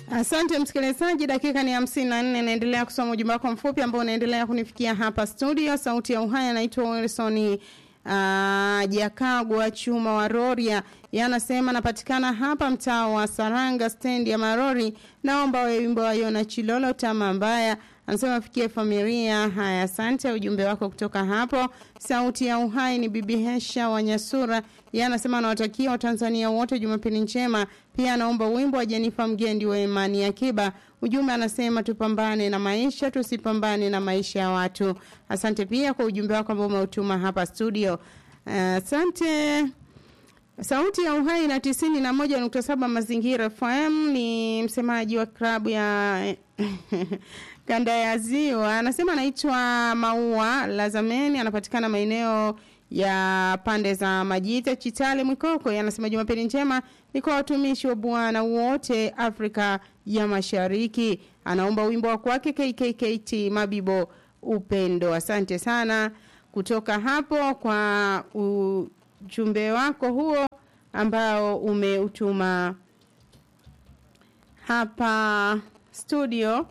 Asante msikilizaji, dakika ni hamsini na nne. Naendelea kusoma ujumbe wako mfupi ambao unaendelea kunifikia hapa studio. Sauti ya Uhai anaitwa Wilson uh, Jakagwa Chuma wa Roria, yanasema napatikana hapa mtaa wa Saranga stendi ya Marori. Naomba wimbo wa Yona Chilolo tama mbaya anasema afikie familia. Haya, asante ujumbe wako kutoka hapo. Sauti ya Uhai ni Bibi Hesha wa Nyasura, yeye anasema anawatakia Watanzania wote Jumapili njema. Pia anaomba wimbo wa Jenifa Mgendi wa Imani ya Kiba. Ujumbe anasema tupambane na maisha, tusipambane na maisha ya watu. Asante pia kwa ujumbe wako ambao umeutuma hapa studio. Asante. Uh, Sauti ya Uhai na tisini na moja nukta saba Mazingira FM ni msemaji wa klabu ya kanda ya Ziwa, anasema anaitwa Maua Lazameni, anapatikana maeneo ya pande za Majita, Chitale, Mwikoko. Anasema Jumapili njema ni kwa watumishi wa Bwana wote Afrika ya Mashariki. Anaomba wimbo wa kwake KKKT Mabibo Upendo. Asante sana kutoka hapo kwa ujumbe wako huo ambao umeutuma hapa studio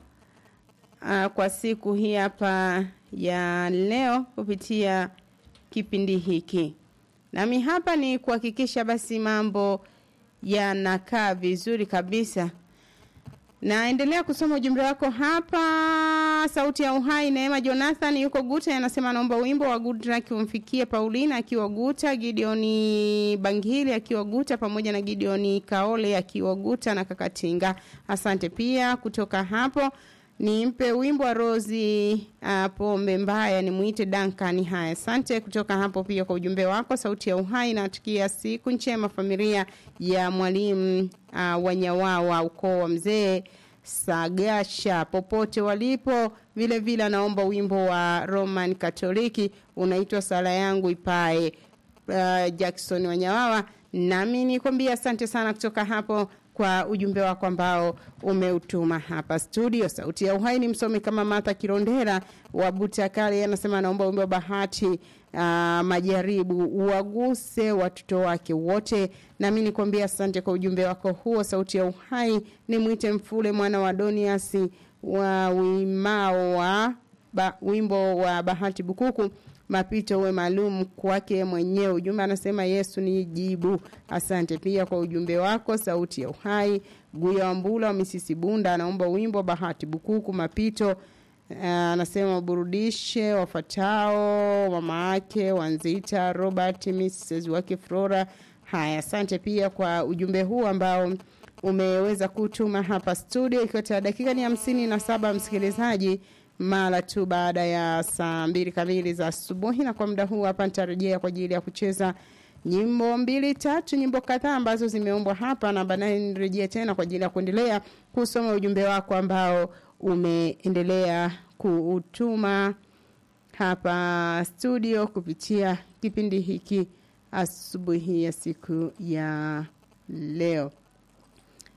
uh, kwa siku hii hapa ya leo kupitia kipindi hiki. Nami hapa ni kuhakikisha basi mambo yanakaa vizuri kabisa. Naendelea kusoma ujumbe wako hapa. Sauti ya Uhai, Neema Jonathan yuko Guta, anasema anaomba wimbo wa Good Luck umfikie Paulina akiwa Guta, Gideoni Bangili akiwa Guta, pamoja na Gideoni Kaole akiwa Guta na Kakatinga. Asante pia kutoka hapo nimpe wimbo wa Rozi uh, pombe mbaya nimuite Duncan. Haya, asante kutoka hapo pia kwa ujumbe wako. Sauti ya Uhai natukia siku njema familia ya mwalimu uh, Wanyawawa ukoo wa mzee Sagasha popote walipo. Vile vile anaomba wimbo wa Roman Katoliki unaitwa sala yangu ipae. Uh, Jackson Wanyawawa, nami nikwambia asante sana kutoka hapo kwa ujumbe wako ambao umeutuma hapa studio. Sauti ya Uhai ni msomi kama Martha Kirondera wa Butakali, anasema anaomba wimbo wa Bahati uh, majaribu uwaguse watoto wake wote. Nami nikwambia asante kwa ujumbe wako huo. Sauti ya Uhai ni mwite Mfule mwana wa Doniasi wa wimao wa ba, wimbo wa Bahati Bukuku mapito uwe maalum kwake mwenyewe. Ujumbe anasema Yesu ni jibu. Asante pia kwa ujumbe wako. Sauti ya Uhai Guya Wambula wa Misisi Bunda anaomba wimbo Bahati Bukuku mapito. Anasema uh, burudishe wafatao mama yake Wanzita Robert Mrs wake Flora. Haya, asante pia kwa ujumbe huu ambao umeweza kutuma hapa studio, ikiwa dakika ni hamsini na saba msikilizaji mara tu baada ya saa mbili kamili za asubuhi, na kwa muda huu hapa nitarejea kwa ajili ya kucheza nyimbo mbili tatu, nyimbo kadhaa ambazo zimeumbwa hapa, na baadaye nirejea tena kwa ajili ya kuendelea kusoma ujumbe wako ambao umeendelea kuutuma hapa studio kupitia kipindi hiki asubuhi ya siku ya leo.